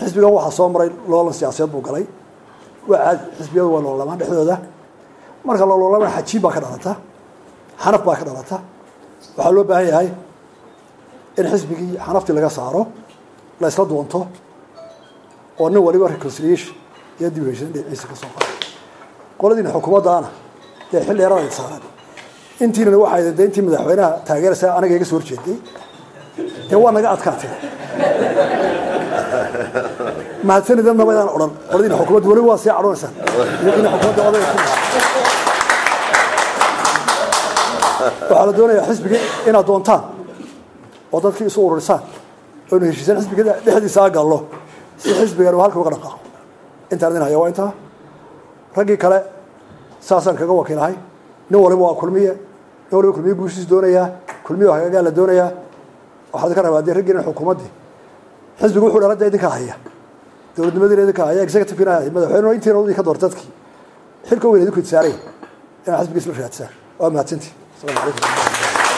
xisbigan waxaa soo maray loolan siyaasadeed buu galay waa caadi xisbiyadu waa loolamaan dhexdooda marka loololamaan xajiib baa ka dhalata xanaf baa ka dhalata waxaa loo baahan yahay in xisbigii xanaftii laga saaro la isla doonto oo nin waliba reconciliation iyo dib u heshiin dhinaciisa ka soo qaaday qoladiina xukuumaddaana dee xil dheerada ay saaraan intiinana waxay de intii madaxweynaha taageeraysa aniga iga soo horjeeday dee waa naga adkaatee mahadsanidadna maydaan odhan qoladiina xukuumadda weliba waa sii cadhoonaysaan iyagiina xukuumadda odayga ku waxaa la doonayaa xisbigii inaad doontaan oo dadkii isu ururisaan oynu heshiisaan xisbiga dhexdiisa gallo si xisbigan uu halka uga dhaqaaqo intaan idin haya waa intaa raggii kale saasaan kaga wakiilahay nin waliba waa kulmiye nin waliba kulmiye guushiis doonayaa kulmiye hagagaa la doonayaa waxaa idinka rabaa dee raggiina xukuumaddii xisbigu wuxuu dhalada idinka haya dowladnimadiina idinka haya executive-kiina haya madaxweynena intiina idinka door dadkii xilka weyn idinku idsaareen inaad xisbiga isla raadsaan waa mahadsantii السلام عليكم